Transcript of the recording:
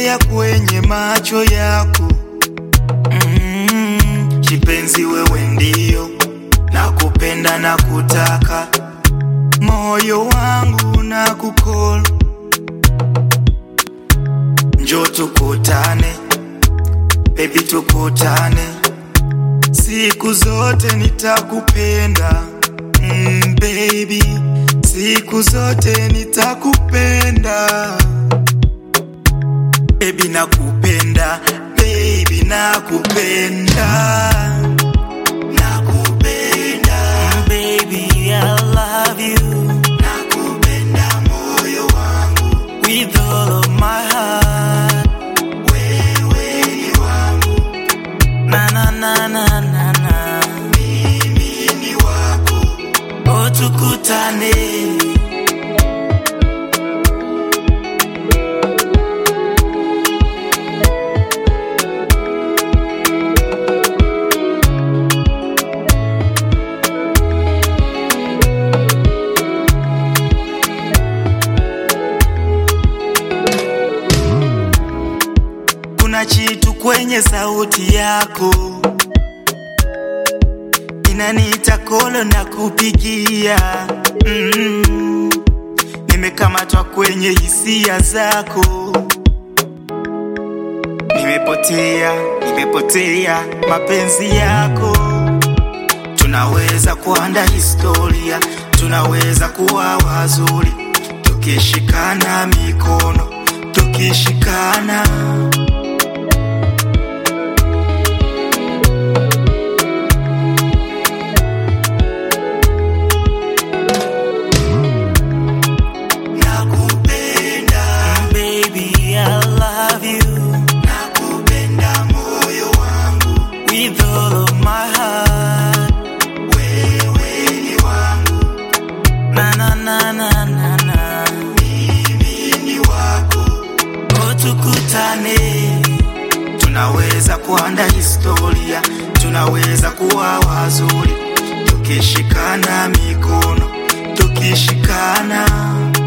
nimepotea kwenye macho yako mm, kipenzi wewe ndio nakupenda na kutaka moyo wangu na kukol njo tukutane bebi tukutane siku zote nitakupenda mm, baby siku zote nitakupenda baby nakupenda baby nakupenda nakupenda Baby, I love you nakupenda moyo wangu with all of my heart. wewe ni wangu Na na na na na na. mimi ni wako Oh, tukutane. kuna chitu kwenye sauti yako inaniita kolo na kupigia mm. nimekamatwa kwenye hisia zako nimepotea nimepotea mapenzi yako tunaweza kuanda historia tunaweza kuwa wazuri tukishikana mikono tukishikana nakupenda Baby, I love you nakupenda moyo wangu with all of my heart. wewe ni wangu Na na na na na na. mimi ni wako Oh, tukutane. tunaweza kuanda historia tunaweza kuwa wazuri tukishikana mikono tukishikana